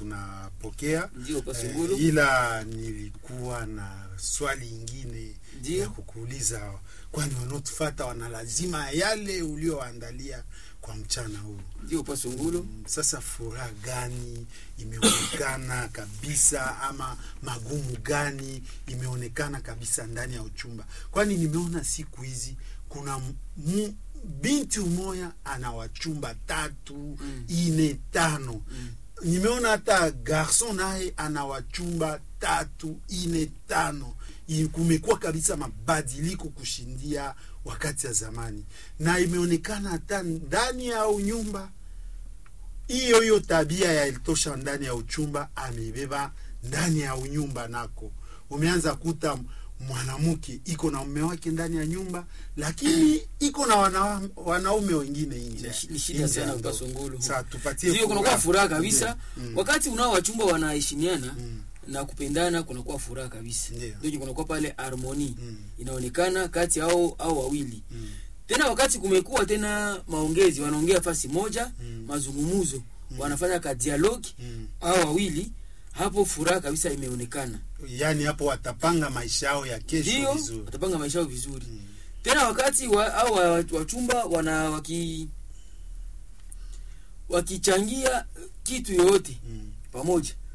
tunapokea ndio pasungulu eh, ila nilikuwa na swali ingine ya ndio kukuuliza, kwani wanaotufata wana lazima yale ulioandalia kwa mchana huu. ndio pasungulu Mm, Sasa furaha gani imeonekana kabisa ama magumu gani imeonekana kabisa ndani ya uchumba? Kwani nimeona siku hizi kuna mu, binti umoya ana wachumba tatu Mm. ine tano Mm. nimeona hata garson naye ana wachumba tatu ine tano I- kumekuwa kabisa mabadiliko kushindia wakati ya zamani na imeonekana hata ndani ya nyumba hiyo hiyo tabia ya ilitosha ndani ya uchumba ameibeba ndani ya unyumba nako umeanza kuta mwanamke iko na mume wake ndani ya nyumba lakini iko na wana, wanaume wengine nje Ni shi- ni shida nje ya sana ndoa. pasungulu Sasa tupatie ndio kunakuwa furaha kabisa Mm. wakati unao wachumba wanaheshimiana Mm. na kupendana kunakuwa furaha kabisa Ndio. ndio kunakuwa pale harmoni Mm. inaonekana kati au au wawili Mm. tena wakati kumekuwa tena maongezi wanaongea fasi moja Mm. mazungumuzo wanafanya ka dialogi Mm. au wawili hapo furaha kabisa imeonekana yaani hapo watapanga maisha yao ya kesho ndio vizuri watapanga maisha yao vizuri Mm. tena wakati wa, au wa- wachumba wana waki wakichangia kitu yoyote Mm. pamoja